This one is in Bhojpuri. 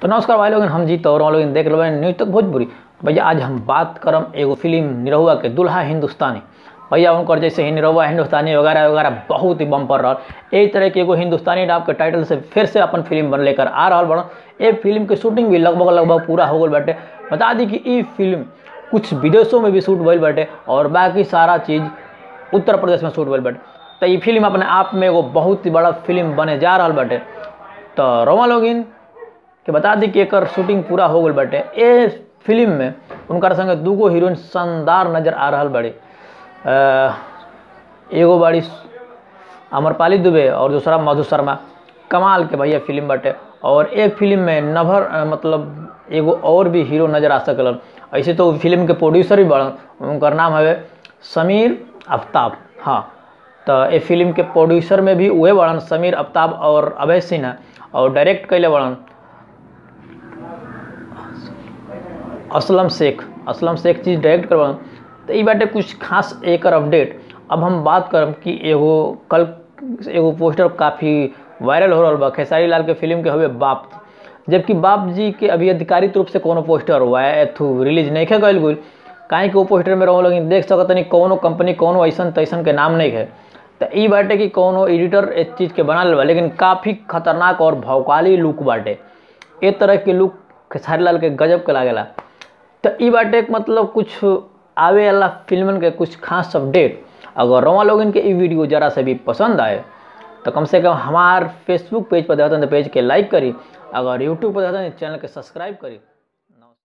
तो नमस्कार भाई लोग हम जीत और लोग देख रहे न्यूज तक भोजपुरी भैया आज हम बात करम एगो फिल्म निरहुआ के दुल्हा हिंदुस्तानी भैया उनकर जैसे ही निरहुआ हिंदुस्तानी वगैरह वगैरह बहुत ही बम्पर रहा यही तरह के एगो हिंदुस्तानी नाम के टाइटल से फिर से अपन फिल्म बन लेकर आ रहा बड़ा ये फिल्म के शूटिंग भी लगभग लगभग पूरा हो गल बाटे बता दी कि ये फिल्म कुछ विदेशों में भी शूट भइल बाटे और बाकी सारा चीज़ उत्तर प्रदेश में शूट भइल बाटे तो ये फिल्म अपने आप में एगो बहुत ही बड़ा फिल्म बने जा रहा बाटे तो रोमा लोगिन के बता दी कि एकर शूटिंग पूरा हो गल बाटे ए फिल्म में उनकर संगे दूगो हीरोइन शानदार नजर आ रहा बड़े एगो बाड़ी अमरपाली दुबे और दूसरा मधु शर्मा कमाल के भैया फिल्म बाटे और एक फिल्म में नभर अ, मतलब एगो और भी हीरो नजर आ सकलन ऐसे तो फिल्म के प्रोड्यूसर भी बड़न उनकर नाम हवे समीर आफ्ताब हाँ तो ये फिल्म के प्रोड्यूसर में भी उहे बड़न समीर आफ्ताब और अभय सिन्हा और डायरेक्ट कैले बड़न असलम शेख असलम शेख चीज डायरेक्ट करवा तो ये बाटे कुछ खास एकर अपडेट अब हम बात करब कि एगो कल एगो पोस्टर काफ़ी वायरल हो रहा बा खेसारी लाल के फिल्म के हवे बाप जबकि बाप जी के अभी आधिकारिक रूप से कोनो पोस्टर हुआ है एथू रिलीज नहीं खे गल गुल काहे कि वो पोस्टर में रहो लोग देख सकत नहीं कोनो कंपनी कोनो ऐसन तैसन के नाम नहीं है तो ई बाटे कि कोनो एडिटर इस चीज़ के बना बा लेकिन काफ़ी खतरनाक और भौकाली लुक बाटे ए तरह के लुक खेसारी लाल के गजब के लागेला तो ई बाटे के मतलब कुछ आवे वाला फिल्मन के कुछ खास अपडेट अगर रोमा लोगन के ई वीडियो जरा से भी पसंद आए तो कम से कम हमार फेसबुक पेज पर देखते हैं तो पेज के लाइक करी अगर यूट्यूब पर देखते हैं तो चैनल के सब्सक्राइब करी